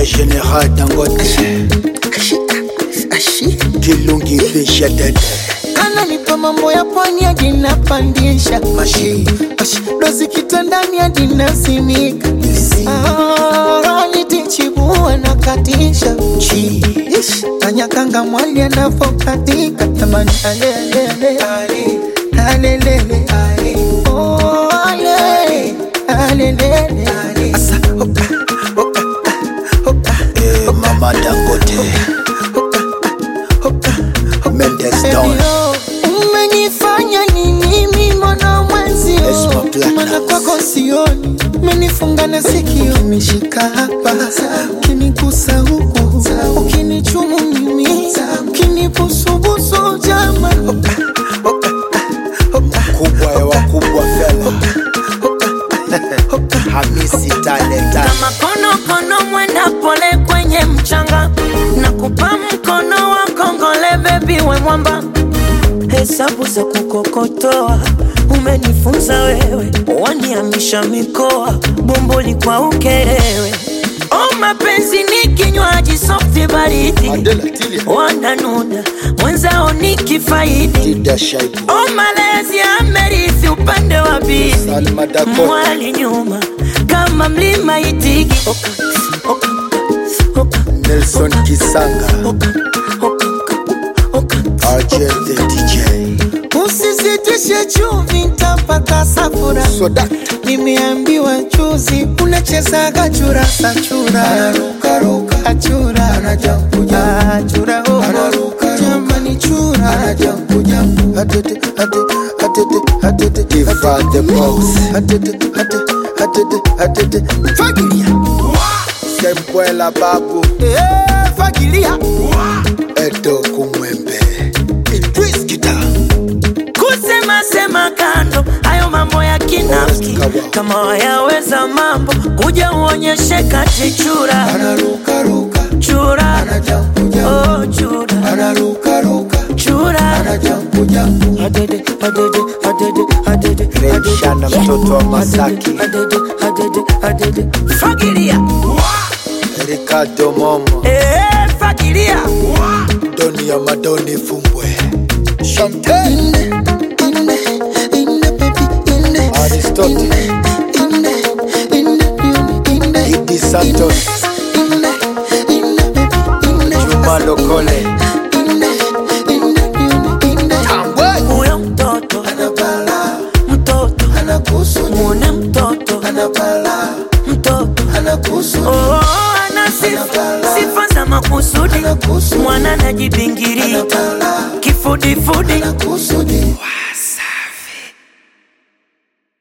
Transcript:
le général dangote kilungi fisha dede ananipa mambo ya pwani hadi napandisha mashi dozi kitandani hadi nasimika Ah, nitichibua na katisha chi Ish, kanyakanga mwali anavokatika jamani alelele alelele Oh, ale, alelele Asa, oka, oka, oka, eh, mama dangote mendes down Elio, umenifanya nini mimi mwana mwenzio Esma Platinum. mana kwako sioni umenifunga na sikio umeshika hapa ukinigusa huku ukinichumu mimi ukinibusubusu jama kubwa ya wakubwa fela hamisi talenta kama konokono mwenda pole kwenye mchanga na kupa mkono wa kongole bebi we mwamba hesabu za kukokotoa umenifunza wewe waniamisha mikoa bomboli kwa ukerewe o mapenzi ni kinywaji softi baridi adela tilia wananuna mwenzao ni kifaidi dida shaibu o malezi amerithi upande wa bibi salma dakota mwali nyuma kama mlima itigi oka, oka, oka, nelson kisanga oka, oka, oka, argel the dj usisitishe chumvi ntapata safura soda nimeambiwa juzi unachezaga churasa chura achura achura oh. jamani chura Iva the boss fagilia sembwela babu Eh, fagilia edo kumwembe idris kita kusema sema kando hayo mambo ya kinafiki kama wayaweza mambo kuja uonyeshe kati chura chura oh, chura chura Adede, adede, adede, adede, Remshana adede. mtoto wa Masaki. Adede, adede, adede. fagilia ricardo momo Eh, fagilia doni ya madoni fumbwe chantel aristote idi santos juma lokole tambwe huyo mtoto mtoto mwone mtoto mtoto oh, ana sifa sifa za makusudi mwana najibingiria kifudifudi